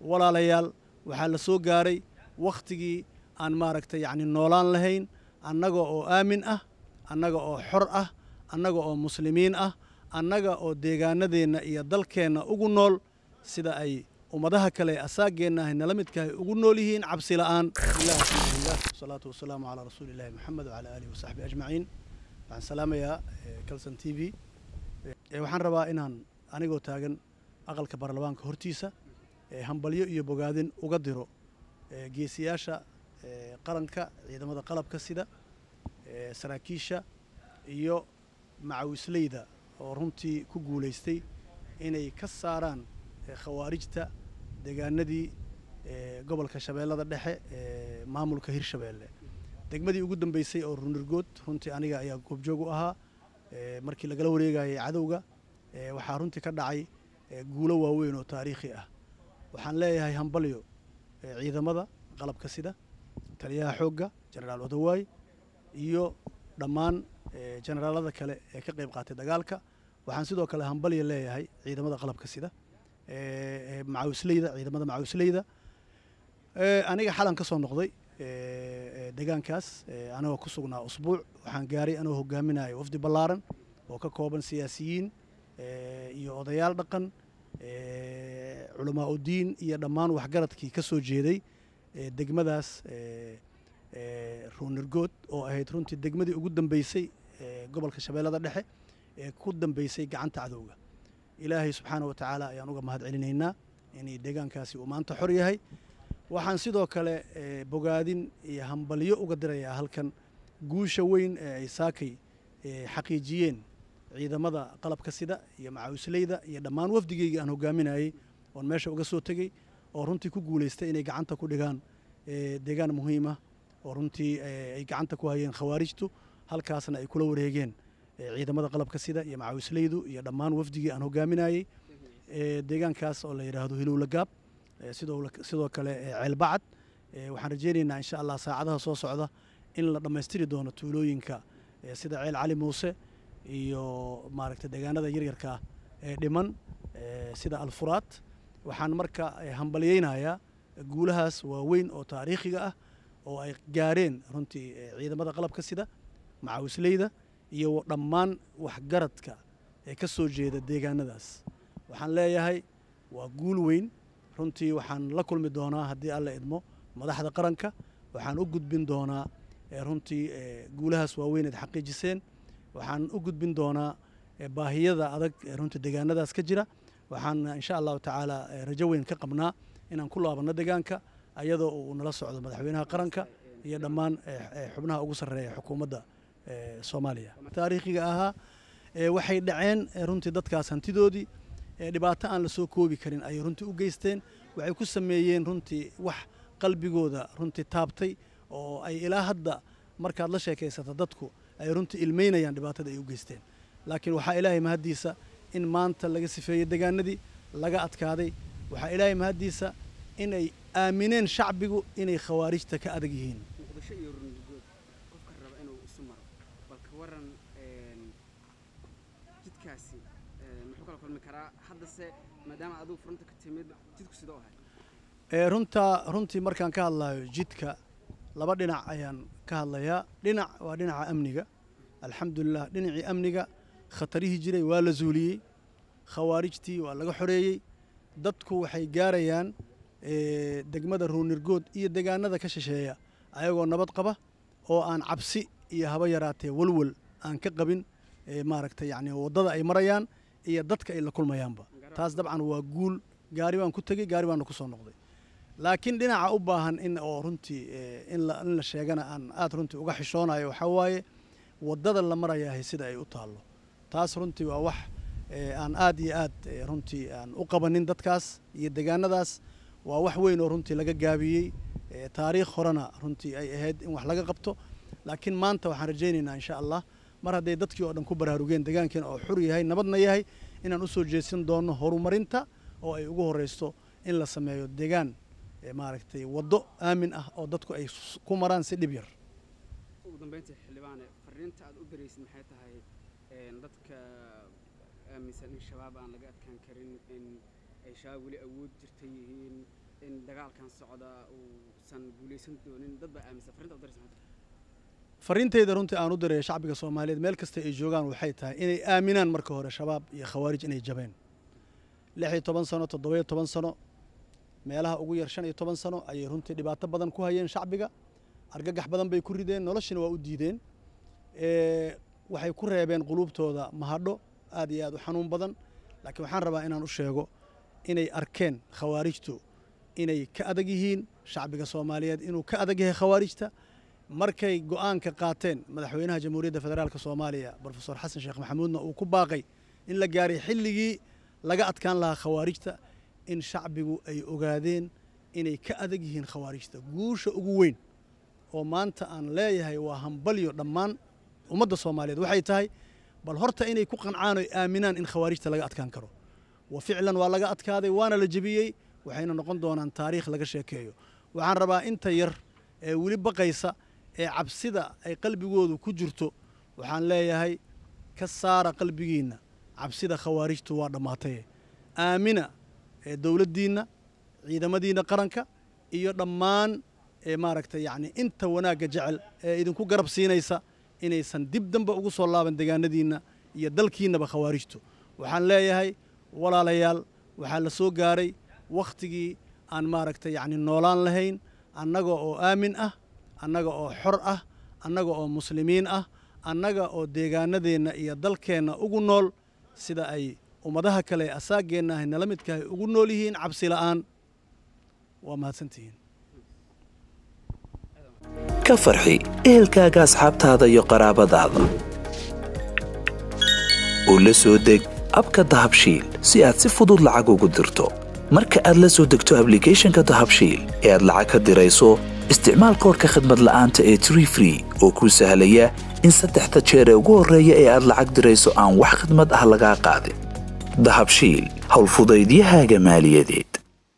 walaalayaal waxaa la soo gaaray wakhtigii aan maaragtay yacni noolaan lahayn annaga oo aamin ah annaga oo xor ah annaga oo muslimiin ah annaga oo deegaanadeenna iyo dalkeenna ugu nool sida ay ummadaha kale asaageenna ahay nala midkahay ugu nool yihiin cabsi la'aan bismillahi alxamdulilah wasalaatu wasalaamu calaa rasuuli illahi moxamed wacalaa aalihi wasaxbihi ajmaciin waxaan salaamayaa calson t v waxaan rabaa inaan anigoo taagan aqalka baarlamaanka hortiisa hambalyo iyo bogaadin uga diro geesiyaasha qaranka ciidamada qalabka sida saraakiisha iyo macawisleyda oo runtii ku guulaystay inay ka saaraan khawaarijta deegaanadii gobolka shabeellada dhexe ee maamulka hirshabeelle degmadii ugu dambeysay oo runirgood runtii aniga ayaa goobjoog u ahaa markii lagala wareegayay cadowga waxaa runtii ka dhacay guulo waaweyn oo taariikhi ah waxaan leeyahay hambalyo ciidamada qalabka sida taliyaha xoogga jenaraal odawaay iyo dhammaan jenaraalada kale ee ka qayb qaatay dagaalka waxaan sidoo kale hambalya leeyahay ciidamada qalabka sida macawisleyda ciidamada macawisleyda aniga xalan ka soo noqday deegaankaas anagoo ku sugnaa usbuuc waxaan gaaray anoo hogaaminayo wafdi ballaaran oo ka kooban siyaasiyiin iyo odayaal dhaqan culamaa udiin iyo dhammaan waxgaradkii ka soo jeeday degmadaas ruunirgood oo ahayd runtii degmadii ugu dambeysay gobolka shabeellada dhexe ee ku dambeysay gacanta cadowga ilaahay subxaana wa tacaala ayaan uga mahad celinaynaa inay deegaankaasi uu maanta xor yahay waxaan sidoo kale bogaadin iyo hambalyo uga dirayaa halkan guusha weyn ee ay saakay xaqiijiyeen ciidamada qalabka sida iyo macawisleyda iyo dhammaan wafdigeygii aan hogaaminayey oon meesha uga soo tegey oo runtii ku guulaystay inay gacanta ku dhigaan deegaan muhiimah oo runtii ay gacanta ku hayeen khawaarijtu halkaasna ay kula wareegeen ciidamada qalabka sida iyo macawisleydu iyo dhammaan wafdigii aan hogaaminayey deegaankaas oo la yidhaahdo hilowlagaab sidoo kale ceelbacad waxaan rajeynaynaa insha allah saacadaha soo socda in la dhammaystiri doono tuulooyinka sida ceel cali muuse iyo maaragtay deegaanada yaryarka ee dhiman sida alfuraad waxaan marka hambalyeynayaa guulahaas waaweyn oo taariikhiga ah oo ay gaareen runtii ciidamada qalabka sida macawisleyda iyo dhammaan waxgaradka ee ka soo jeeda deegaanadaas waxaan leeyahay waa guul weyn runtii waxaan la kulmi doonaa haddii alla idmo madaxda qaranka waxaan u gudbin doonaa runtii guulahaas waaweyn eed xaqiijiseen waxaan u gudbin doonaa baahiyada adag ee runtii deegaanadaas ka jira waxaan insha allahu tacaala rajo weyn ka qabnaa inaan ku laabanno deegaanka ayadoo uu nala socdo madaxweynaha qaranka iyo dhammaan xubnaha ugu sarreeya xukuumadda soomaaliya taariikhiga ahaa waxay dhaceen runtii dadkaas hantidoodii dhibaato aan la soo koobi karin ayay runtii u geysteen waxay ku sameeyeen runtii wax qalbigooda runtii taabtay oo ay ilaa hadda markaad la sheekaysato dadku ay runtii ilmeynayaan dhibaatada ay u geysteen laakiin waxaa ilaahay mahaddiisa in maanta laga sifeeyey deegaanadii laga adkaaday waxaa ilaahay mahaddiisa inay aamineen shacbigu inay khawaarijta ka adag yihiin muqdisho iyo rundugood qofka raba inuu isu maro bal ka waran jidkaasi muxuu kala kulmi karaa haddase maadaama adigu furunta ka timid jidku sidoo ahay runtaa runtii markaan ka hadlayo jidka laba dhinac ayaan ka hadlayaa dhinac waa dhinaca amniga alxamdulilah dhinacii amniga khatarihii jiray waa la zuuliyey khawaarijtii waa laga xoreeyey dadku waxay gaarayaan degmada ruunirgood iyo deegaanada ka shisheeya ayagoo nabad qaba oo aan cabsi iyo haba yaraatee walwal aan ka qabin maaragtay yani waddada ay marayaan iyo dadka ay la kulmayaanba taas dabcan waa guul gaari baan ku tegey gaari baana ku soo noqday laakiin dhinaca u baahan in oo runtii in la sheegana aan aad runtii uga xishoonayo waxaa waaye waddada la marayahay sida ay u taallo taas runtii waa wax aan aad iyo aad runtii aan u qabanin dadkaas iyo deegaanadaas waa wax weyn oo runtii laga gaabiyey taariikh horena runtii ay ahayd in wax laga qabto laakiin maanta waxaan rajaynaynaa insha allah mar hadday dadkii oo dhan ku baraarugeen deegaankiina oo xur yahay nabadna yahay inaan usoo jeedsan doono horumarinta oo ay ugu horeysto in la sameeyo deegaan maaragtay waddo aamin ah oo dadku ay ku maraan si dhib yar ugu dambeyntii xildhibaane fariinta aad u diraysid maxay tahay dadka aaminsan in shabaab aan laga adkaan karin in ay shabaab weli awood jirta yihiin dagaalkan socda uusan guulaysan doonin dad baa aaminsan farrinta u daraysa maanta fariintayda runtii aan u diraya shacbiga soomaaliyeed meel kasta ay joogaan waxay tahay inay aaminaan marka hore shabaab iyo khawaarij inay jabeen lix iyo toban sano toddoba-iyo toban sano meelaha ugu yar shan iyo toban sano ayay runtii dhibaato badan ku hayeen shacbiga argagax badan bay ku rideen noloshina waa u diideen waxay ku reebeen quluubtooda mahadho aad iyo aad u xanuun badan laakiin waxaan rabaa inaan u sheego inay arkeen khawaarijtu inay ka adag yihiin shacbiga soomaaliyeed inuu ka adag yahay khawaarijta markay go'aanka qaateen madaxweynaha jamhuuriyadda federaalk soomaaliya brofesor xasan sheekh maxamuudna uu ku baaqay in la gaaray xilligii laga adkaan lahaa khawaarijta in shacbigu ay ogaadeen inay ka adag yihiin khawaarijta guusha ugu weyn oo maanta aan leeyahay waa hambalyo dhammaan ummadda soomaaliyeed waxay tahay bal horta inay ku qancaan oy aaminaan in khawaarijta laga adkaan karo wa ficlan waa laga adkaaday waana la jebiyey waxayna noqon doonaan taariikh laga sheekeeyo waxaan rabaa inta yar ee weli baqaysa ee cabsida ay qalbigoodu ku jirto waxaan leeyahay ka saara qalbigiinna cabsida khawaarijtu waa dhammaatay aamina ee dowladdiinna ciidamadiinna qaranka iyo dhammaan ee maaragtay yacni inta wanaagga jecel ee idinku garab siinaysa inaysan dib dambe ugu soo laaban degaanadiinna iyo dalkiinnaba khawaarijtu waxaan leeyahay walaalayaal waxaa la soo gaaray wakhtigii aan maaragtay yacni noolaan lahayn annaga oo aamin ah annaga oo xor ah annaga oo muslimiin ah annaga oo deegaanadeenna iyo dalkeenna ugu nool sida ay ummadaha kale ee asaaggeenna ahay nala midkahay ugu nool yihiin cabsi la'aan waa mahadsantihiin ka farxi ehelkaaga asxaabtaada iyo qaraabadaada oo la soo deg abka dahabshiil si aad si fudud lacag ugu dirto marka aad la soo degto ablicathonka dahabshiil ee aad lacag ka dirayso isticmaal koorka khadmad la'aanta ee tree free oo kuu sahlaya in saddexda jeer ee ugu horreeya ee aad lacag dirayso aan wax khadmad ah lagaa qaadin dahabshiil howlfudaydiyahaaga maaliyadeed